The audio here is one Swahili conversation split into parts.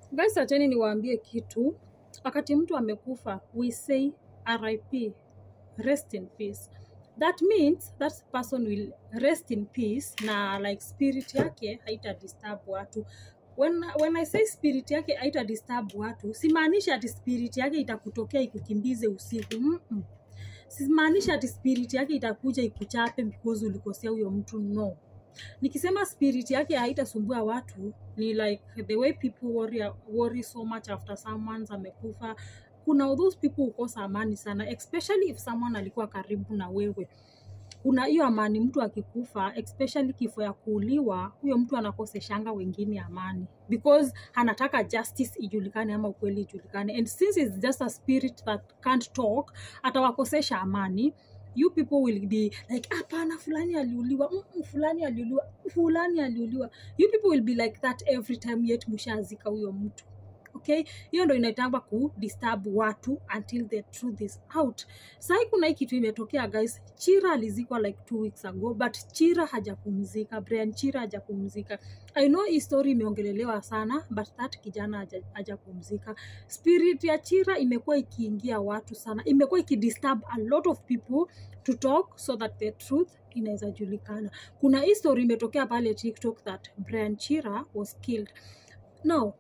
Guys, acheni niwaambie kitu. Wakati mtu amekufa, we say RIP, rest in peace. That means that person will rest in peace na like spirit yake haita disturb watu. When, when I say spirit yake haita disturb watu, simaanishi ati spirit yake itakutokea ikukimbize usiku. Mm -mm. Simaanishi ati spirit yake itakuja ikuchape because ulikosea huyo mtu no nikisema spirit yake haitasumbua watu ni like the way people worry, worry so much after someone amekufa kuna those people hukosa amani sana especially if someone alikuwa karibu na wewe kuna hiyo amani mtu akikufa especially kifo ya kuuliwa huyo mtu anakoseshanga wengine amani because anataka justice ijulikane ama ukweli ijulikane and since it's just a spirit that can't talk atawakosesha amani you people will be like hapana fulani aliuliwa mm, mm, fulani aliuliwa fulani aliuliwa you people will be like that every time yet mshazika huyo mtu okay hiyo ndo inaitangwa ku disturb watu until the truth is out sahi kuna hii kitu imetokea guys chira alizikwa like two weeks ago but chira hajapumzika brian chira hajapumzika i know hii story imeongelelewa sana but that kijana haja- hajapumzika spirit ya chira imekuwa ikiingia watu sana imekuwa ikidisturb a lot of people to talk so that the truth inaweza julikana kuna hii story imetokea pale tiktok that brian chira was killed now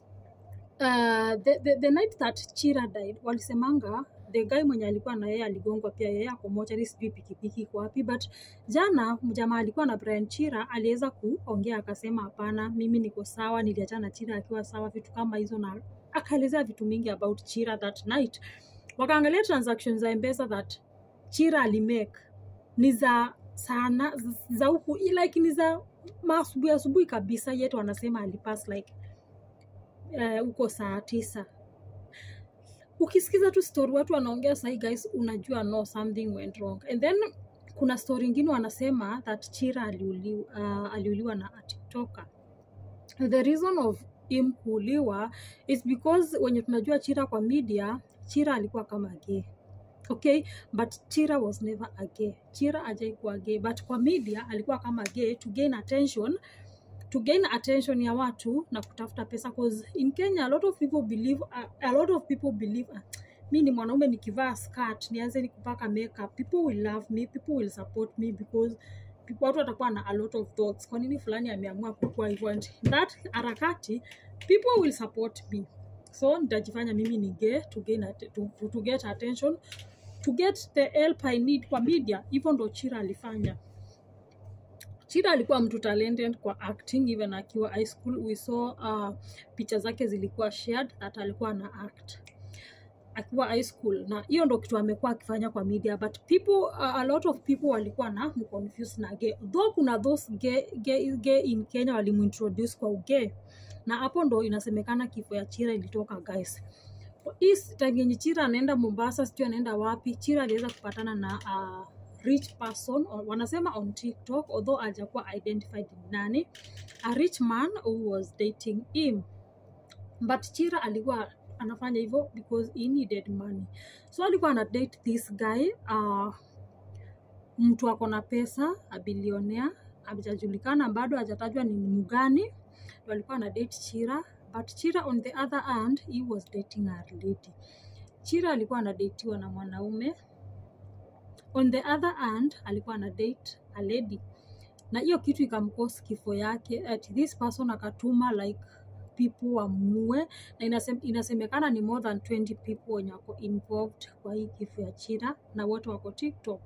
uh, the, the, the night that chira died walisemanga the guy mwenye alikuwa na yeye aligongwa pia yeye ako mochari sijui pikipiki iko wapi but jana mjamaa alikuwa na brian chira aliweza kuongea akasema hapana mimi niko sawa niliachana na chira akiwa sawa vitu kama hizo na akaelezea vitu mingi about chira that night wakaangalia transactions za mpesa that chira alimake ni za sana za huku like ni za maasubuhi asubuhi kabisa yet wanasema alipass like eh, huko uh, saa tisa ukisikiza tu story watu wanaongea sahi guys unajua no something went wrong and then kuna story ingine wanasema that chira aliuliwa, uh, aliuliwa na a tiktoker the reason of him kuuliwa is because wenye tunajua chira kwa media chira alikuwa kama gay okay but chira was never a gay chira ajaikuwa gay but kwa media alikuwa kama gay to gain attention to gain attention ya watu na kutafuta pesa cause in kenya a lot of people believe a, a lot of people believe uh, mi ni mwanaume nikivaa skirt nianze ni kupaka makeup people will love me people will support me because people- watu watakuwa na a lot of thoughts kwa nini fulani ameamua kukua hivyo and that harakati people will support me so nitajifanya mimi ni gay to, gain at, to, to get attention to get the help i need kwa media hivyo ndo chira alifanya Chida alikuwa mtu talented kwa acting even akiwa high school. We saw uh, picha zake zilikuwa shared that alikuwa na act akiwa high school, na hiyo ndo kitu amekuwa akifanya kwa media, but people uh, a lot of people walikuwa na mconfuse na gay, though kuna those gay, gay, gay in Kenya walimuintroduce kwa ugay, na hapo ndo inasemekana kifo ya Chira ilitoka guys. Hii time yenye Chira anaenda Mombasa, sijui anaenda wapi, Chira aliweza kupatana na uh, rich person or, wanasema on TikTok although hajakuwa identified ni nani a rich man who was dating him but Chira alikuwa anafanya hivyo because he needed money so alikuwa ana date this guy uh, mtu ako na pesa abilionea hajajulikana bado hajatajwa ni mgani ndo alikuwa ana date Chira but Chira on the other hand he was dating a lady Chira alikuwa anadatiwa na mwanaume on the other hand alikuwa ana date a lady na hiyo kitu ikamkosi kifo yake at this person akatuma like people wamue na inasem, inasemekana ni more than 20 people wenye wako involved kwa hii kifo ya chira na wote wako tiktok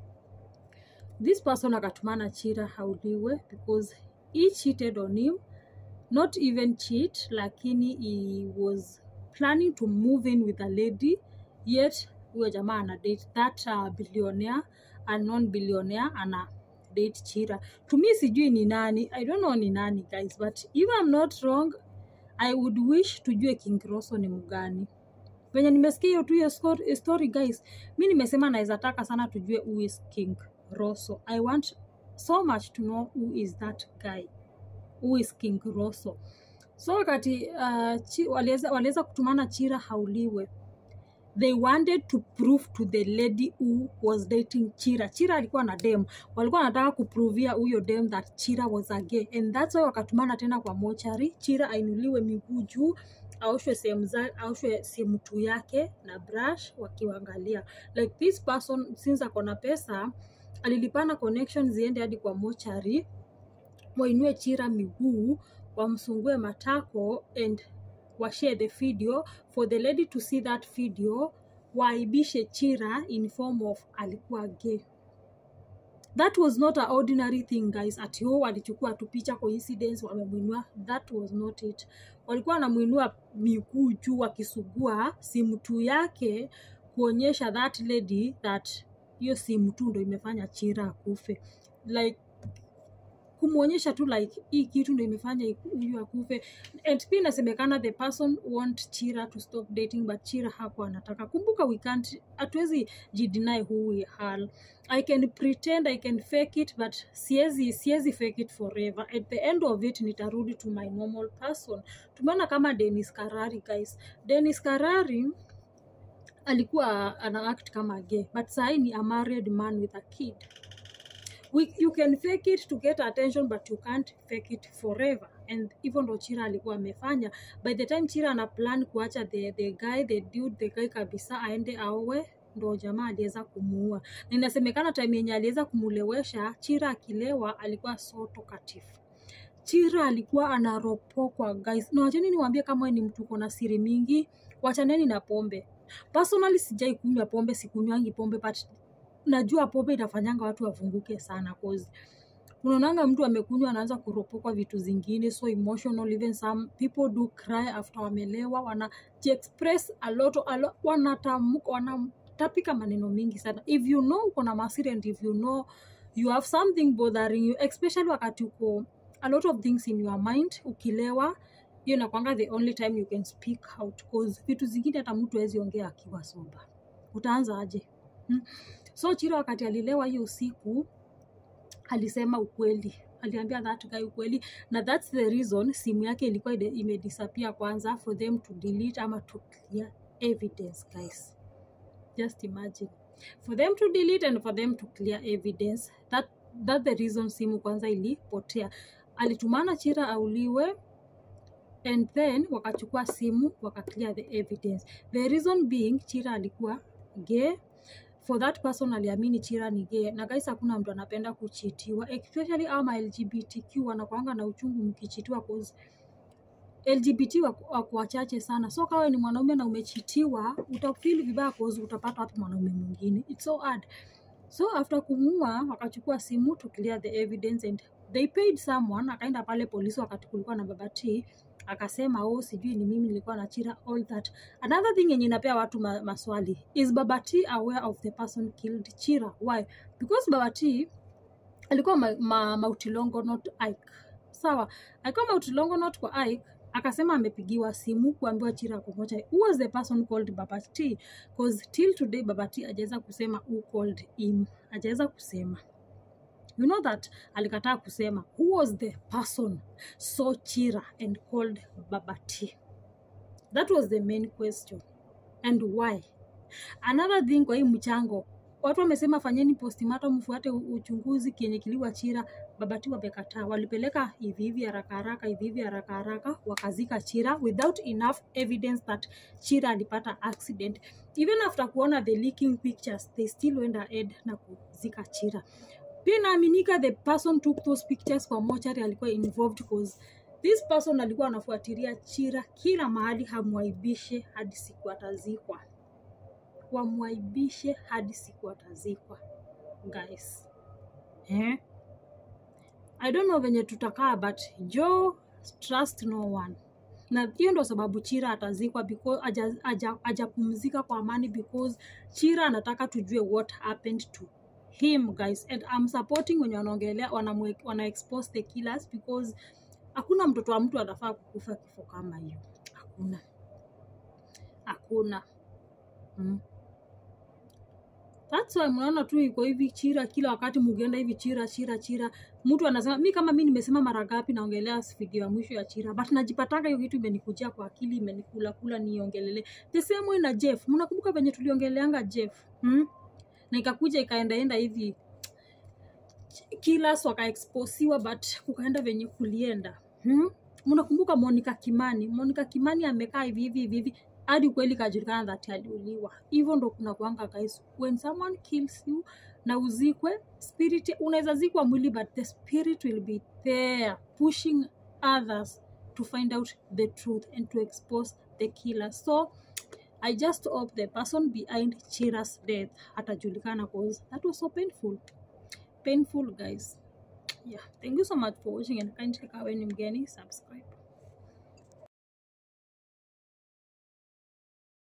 this person akatumana chira hauliwe because he cheated on him not even cheat lakini he was planning to move in with a lady yet huyo jamaa ana date that uh, billionaire a non billionaire ana date chira to me sijui ni nani i don't know ni nani guys but if i'm not wrong i would wish tujue king roso ni mgani venye nimesikia hiyo tu hiyo sco- story guys mi nimesema naweza taka sana tujue who is king roso i want so much to know who is that guy who is king roso so wakati uh, chi, waliweza waliweza kutumana chira hauliwe they wanted to prove to the lady who was dating chira chira alikuwa na dem walikuwa wanataka kuprovia huyo dem that chira was a gay and that's why wakatumana tena kwa mochari chira ainuliwe miguu juu aoshwe sehemu za aoshwe sehemu tu yake na brush wakiwangalia like this person since ako na pesa alilipana connection ziende hadi kwa mochari wainue chira miguu wamsungue matako and washare the video for the lady to see that video waaibishe chira in form of alikuwa gay that was not a ordinary thing guys ati ho walichukua tu picha coincidence wamemwinua that was not it walikuwa wanamwinua miguu juu wakisugua simu tu yake kuonyesha that lady that hiyo simu tu ndo imefanya chira akufe like kumwonyesha tu like hii kitu ndo imefanya huyu akufe and pia inasemekana the person want chira to stop dating but chira hapo anataka kumbuka we can't hatuwezi jideny who we are i can pretend i can fake it but siezi siezi fake it forever at the end of it nitarudi to my normal person tumeona kama denis karari guys denis karari alikuwa ana act kama gay but sahii ni a married man with a kid we, you can fake it to get attention but you can't fake it forever and hivyo ndo chira alikuwa amefanya by the time chira ana plan kuacha the, the guy the dude the guy kabisa aende aowe ndo jamaa aliweza kumuua na inasemekana time yenye aliweza kumulewesha chira akilewa alikuwa so talkative chira alikuwa anaropokwa guys na wacheni niwaambie kama wewe ni mtu uko na siri mingi wachaneni na pombe personally sijai kunywa pombe sikunywangi pombe but najua pombe inafanyanga watu wafunguke sana cause unaonanga mtu amekunywa anaanza kuropokwa vitu zingine so emotional even some people do cry after wamelewa wana express a lot, a lot wanatamuka wanatapika maneno mingi sana if you know uko na masiri and if you know you have something bothering you especially wakati uko a lot of things in your mind ukilewa hiyo inakwanga the only time you can speak out cause vitu zingine hata mtu awezi ongea akiwa soba utaanza aje hmm? so chiro wakati alilewa hiyo usiku alisema ukweli aliambia that guy ukweli na thats the reason simu yake ilikuwa ide- imedisappear kwanza for them to delete ama to clear evidence guys just imagine for them to delete and for them to clear evidence that, that the reason simu kwanza ilipotea alitumana chira auliwe and then wakachukua simu wakaclear the evidence the reason being chira alikuwa gay for that person aliamini chira ni gay na guys hakuna mtu anapenda kuchitiwa especially ama lgbtq wanakwanga na uchungu mkichitiwa cause lgbt wako wako wachache sana so kawa ni mwanaume na umechitiwa utafili vibaya cause utapata wapi mwanaume mwingine its so hard so after kumuua wakachukua simu to clear the evidence and they paid someone akaenda pale polisi wakati kulikuwa na babati akasema oh sijui ni mimi nilikuwa na chira all that another thing yenye inapea watu ma maswali is babati aware of the person killed chira why because babati alikuwa ma, ma, mautilongo not ike sawa alikuwa mautilongo not kwa ike akasema amepigiwa simu kuambiwa chira ako moja who was the person called babati cause till today babati ajaweza kusema who called him ajaweza kusema you know that alikataa kusema who was the person saw chira and called babati that was the main question and why another thing kwa hii mchango watu wamesema fanyeni postmortem mfuate u- uchunguzi kenye kiliwa chira babati wamekataa walipeleka hivi hivi haraka haraka hivi hivi haraka haraka wakazika chira without enough evidence that chira alipata accident even after kuona the leaking pictures they still went ahead na kuzika chira pia inaaminika the person took those pictures kwa mochari alikuwa involved cause this person alikuwa anafuatilia chira kila mahali hamwaibishe hadi siku atazikwa wamwaibishe hadi siku atazikwa guys eh? i don't know venye tutakaa but jo trust no one na hiyo ndo sababu chira atazikwa because aja- aja- hajapumzika kwa amani because chira anataka tujue what happened to him guys and I'm supporting wenye wanaongelea wanamwe- wana expose the killers because hakuna mtoto wa mtu anafaa kukufa kifo kama hiyo hakuna hakuna mm. That's why mnaona tu iko hivi chira kila wakati mukienda hivi chira chira chira. Mtu anasema mi kama mi nimesema mara ngapi naongelea video ya mwisho ya chira, but najipatanga hiyo kitu imenikujia kwa akili imenikula kula niongelele. The same way na Jeff. Mnakumbuka venye tuliongeleanga Jeff? Hmm? Na ikakuja ikaendaenda hivi killers wakaexposiwa but kukaenda venye kulienda. Hmm? Mnakumbuka Monica Kimani? Monica Kimani amekaa hivi hivi hivi hivi hadi kweli kajulikana that aliuliwa. Hivyo ndo kuna kuanga guys, when someone kills you na uzikwe, spirit unaweza zikwa mwili but the spirit will be there pushing others to find out the truth and to expose the killer. So I just hope the person behind Chira's death atajulikana cause that was so painful. Painful guys. Yeah, thank you so much for watching and kindly kama wewe ni mgeni subscribe.